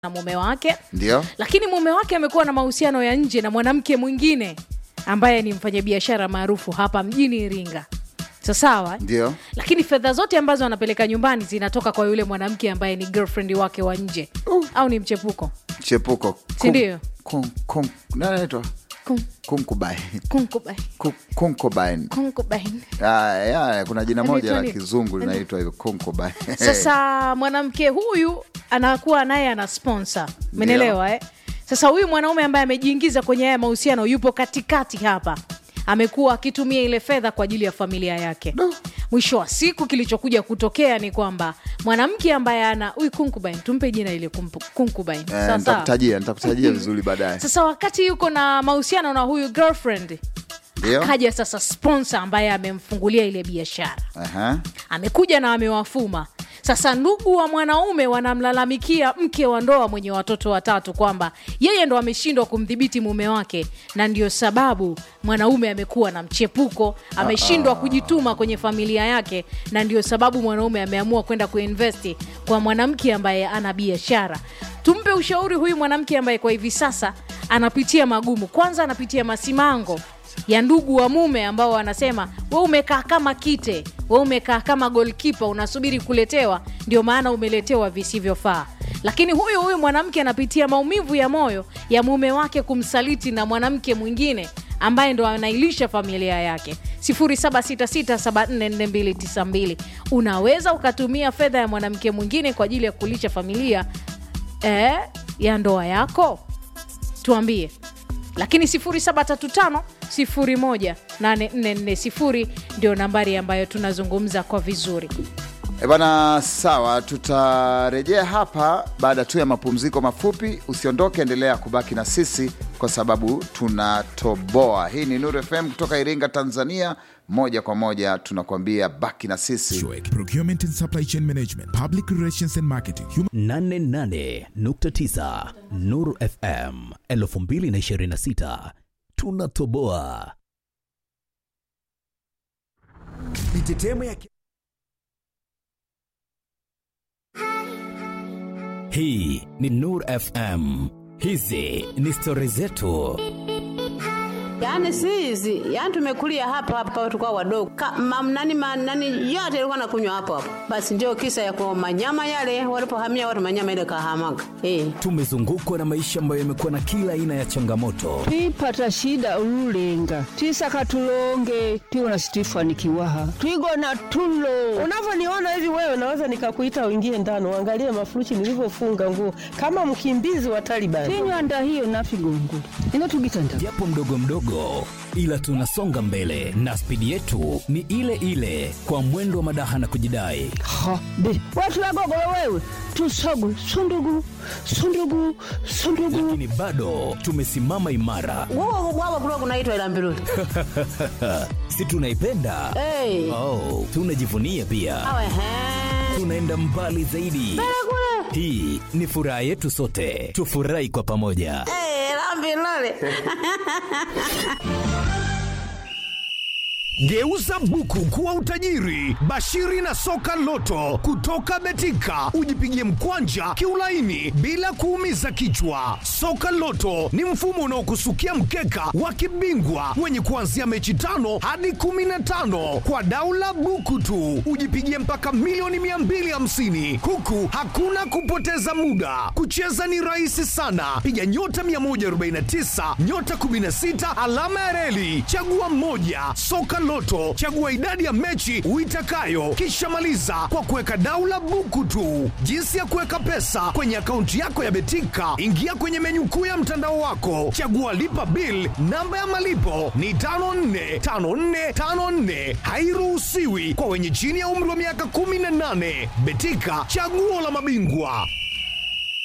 na mume wake ndio lakini mume wake amekuwa na mahusiano ya nje na mwanamke mwingine ambaye ni mfanyabiashara maarufu hapa mjini iringa so sawa eh? ndio lakini fedha zote ambazo anapeleka nyumbani zinatoka kwa yule mwanamke ambaye ni girlfriend wake wa nje Uh. au ni mchepuko chepuko Si ndio? Kun- kun- nani anaitwa Kun- kunkubain kunkubain Ku- kunkubain kunkubain Ah, ya, kuna jina moja Anaitwa la nini? kizungu linaitwa hivyo kunkubain sasa mwanamke huyu anakuwa naye ana sponsor menelewa eh? sasa huyu mwanaume ambaye amejiingiza kwenye haya mahusiano yupo katikati hapa amekuwa akitumia ile fedha kwa ajili ya familia yake Do. mwisho wa siku kilichokuja kutokea ni kwamba mwanamke ambaye ana huyu concubine tumpe jina ile kumpu- concubine Eh, sawa sawa nitakutajia nitakutajia vizuri baadaye sasa wakati yuko na mahusiano na huyu girlfriend ndio kaja sasa sponsor ambaye amemfungulia ile biashara Aha. amekuja na amewafuma sasa ndugu wa mwanaume wanamlalamikia mke wa ndoa mwenye watoto watatu kwamba yeye ndo ameshindwa kumdhibiti mume wake na ndio sababu mwanaume amekuwa na mchepuko ameshindwa kujituma kwenye familia yake na ndio sababu mwanaume ameamua kwenda kuinvesti kwa mwanamke ambaye ana biashara tumpe ushauri huyu mwanamke ambaye kwa hivi sasa anapitia magumu kwanza anapitia masimango ya ndugu wa mume ambao wanasema we umekaa kama kite we umekaa kama golkipa unasubiri kuletewa ndio maana umeletewa visivyofaa lakini huyu huyu mwanamke anapitia maumivu ya moyo ya mume wake kumsaliti na mwanamke mwingine ambaye ndo anailisha familia yake 766744292 unaweza ukatumia fedha ya mwanamke mwingine kwa ajili ya kulisha familia eh, ya ndoa yako tuambie lakini 735 18440 ndio nambari ambayo tunazungumza kwa vizuri E bana, sawa, tutarejea hapa baada tu ya mapumziko mafupi. Usiondoke, endelea kubaki na sisi kwa sababu tunatoboa. Hii ni Nuru FM kutoka Iringa, Tanzania. Moja kwa moja tunakuambia baki na sisi. Shrek, Procurement and Supply Chain Management, Public Relations and Marketing, Human 88.9 Nuru FM 2026 tunatoboa. mitetemo ya Hii ni Nuru FM. Hizi ni stori zetu. Yaani si hizi, yaani tumekulia hapa hapa tulikuwa wadogo. Ka, mam, nani, ma, nani yote ilikuwa nakunywa hapo hapo. Basi ndio kisa ya kwa manyama yale walipohamia watu manyama ile kahamaga. Eh. Tumezungukwa na maisha ambayo yamekuwa na kila aina ya changamoto, twipata shida ululenga twisaka tulonge twiwona situifanikiwaha twigona tulo unavyoniona hivi wewe naweza nikakuita uingie ndani uangalie mafuruchi nilivyofunga nguo kama mkimbizi wa Taliban. tinywanda hiyo nafigongo ino tugitanda japo mdogo mdogo, ila tunasonga mbele na spidi yetu ni ile ile, kwa mwendo wa madaha na kujidai. ha be watu wagogolo wewe tusogu sundugu sundugu sundugu Lakini bado tumesimama imara, Wao wao kulikuwa kunaitwa ila mbiruli. si tunaipenda? Eh. Oh, tunajivunia pia, Awe he. tunaenda mbali zaidi. Hii ni furaha yetu sote, tufurahi kwa pamoja. Eh, la mbiruli. Geuza buku kuwa utajiri. Bashiri na soka loto kutoka Betika, ujipigie mkwanja kiulaini bila kuumiza kichwa. Soka loto ni mfumo unaokusukia mkeka wa kibingwa wenye kuanzia mechi tano hadi kumi na tano kwa daula buku tu, ujipigie mpaka milioni 250 huku hakuna kupoteza muda. Kucheza ni rahisi sana, piga nyota 149 nyota 16 alama ya reli, chagua mmoja. Soka Loto, chagua idadi ya mechi uitakayo, kisha maliza kwa kuweka daula buku tu. Jinsi ya kuweka pesa kwenye akaunti yako ya Betika, ingia kwenye menyu kuu ya mtandao wako, chagua lipa bill. Namba ya malipo ni 545454, hairuhusiwi kwa wenye chini ya umri wa miaka 18. Betika, chaguo la mabingwa.